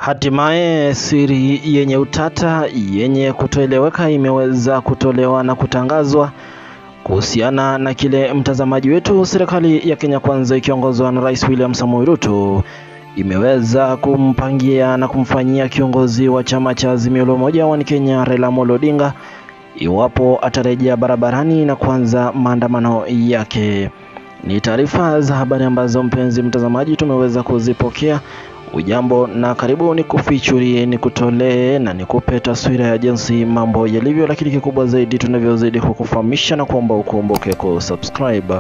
Hatimaye siri yenye utata yenye kutoeleweka imeweza kutolewa na kutangazwa kuhusiana na kile mtazamaji wetu, serikali ya Kenya Kwanza ikiongozwa na Rais William Samoei Ruto imeweza kumpangia na kumfanyia kiongozi wa chama cha Azimio la Umoja wa Kenya Raila Amolo Odinga iwapo atarejea barabarani na kuanza maandamano yake. Ni taarifa za habari ambazo mpenzi mtazamaji tumeweza kuzipokea. Ujambo na karibu, ni kufichurie ni kutolee na nikupe taswira ya jinsi mambo yalivyo, lakini kikubwa zaidi tunavyozidi kukufahamisha na kuomba ukumbuke kusubscribe.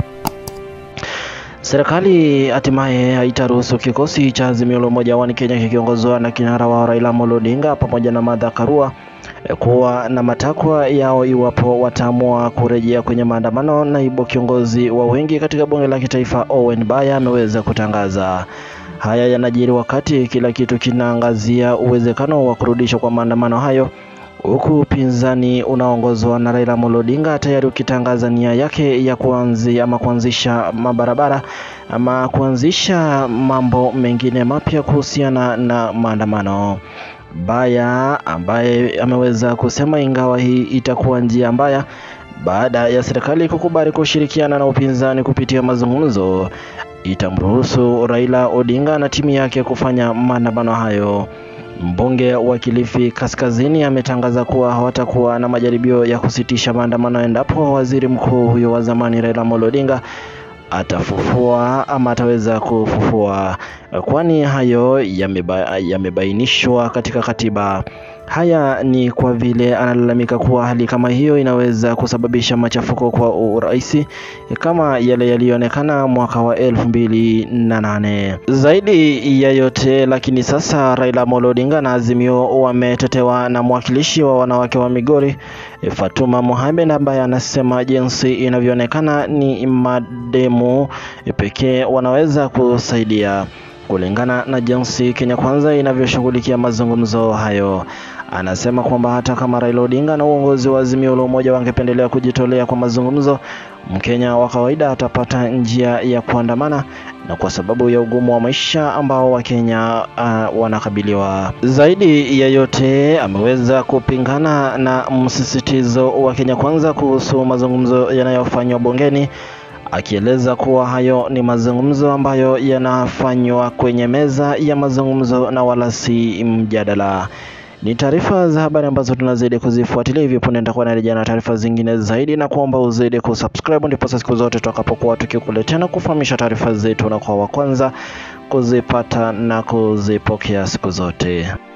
Serikali hatimaye haitaruhusu kikosi cha Azimio la Umoja wa Kenya kikiongozwa na kinara wa Raila Amolo Odinga pamoja na Martha Karua kuwa na matakwa yao iwapo wataamua kurejea kwenye maandamano. Naibu kiongozi wa wengi katika bunge la kitaifa Owen Baya ameweza kutangaza haya. Yanajiri wakati kila kitu kinaangazia uwezekano wa kurudishwa kwa maandamano hayo, huku upinzani unaongozwa na Raila Amolo Odinga tayari ukitangaza nia yake ya kuanzia ama kuanzisha mabarabara ama kuanzisha mambo mengine mapya kuhusiana na maandamano. Baya ambaye ameweza kusema ingawa hii itakuwa njia mbaya baada ya serikali kukubali kushirikiana na upinzani kupitia mazungumzo, itamruhusu Raila Odinga na timu yake kufanya maandamano hayo. Mbunge wa Kilifi Kaskazini ametangaza kuwa hawatakuwa na majaribio ya kusitisha maandamano endapo waziri mkuu huyo wa zamani Raila Amolo Odinga atafufua ama ataweza kufufua, kwani hayo yameba, yamebainishwa katika katiba. Haya ni kwa vile analalamika kuwa hali kama hiyo inaweza kusababisha machafuko kwa urais kama yale yaliyoonekana mwaka wa elfu mbili na nane. Zaidi ya yote lakini, sasa Raila Amolo Odinga na Azimio wametetewa na mwakilishi wa wanawake wa Migori Fatuma Mohamed ambaye anasema jinsi inavyoonekana ni mademu pekee wanaweza kusaidia kulingana na jinsi Kenya Kwanza inavyoshughulikia mazungumzo hayo. Anasema kwamba hata kama Raila Odinga na uongozi wa Azimio la Umoja wangependelea kujitolea kwa mazungumzo, Mkenya wa kawaida atapata njia ya kuandamana na kwa sababu ya ugumu wa maisha ambao Wakenya uh, wanakabiliwa. Zaidi ya yote, ameweza kupingana na msisitizo wa Kenya Kwanza kuhusu mazungumzo yanayofanywa bungeni akieleza kuwa hayo ni mazungumzo ambayo yanafanywa kwenye meza ya mazungumzo na wala si mjadala. Ni taarifa za habari ambazo tunazidi kuzifuatilia. Hivyo punde nitakuwa narejea na taarifa zingine zaidi, na kuomba uzidi kusubscribe, ndipo siku zote tutakapokuwa tukikuletea na kufahamisha taarifa zetu na kwa wa kwanza kuzipata na kuzipokea siku zote.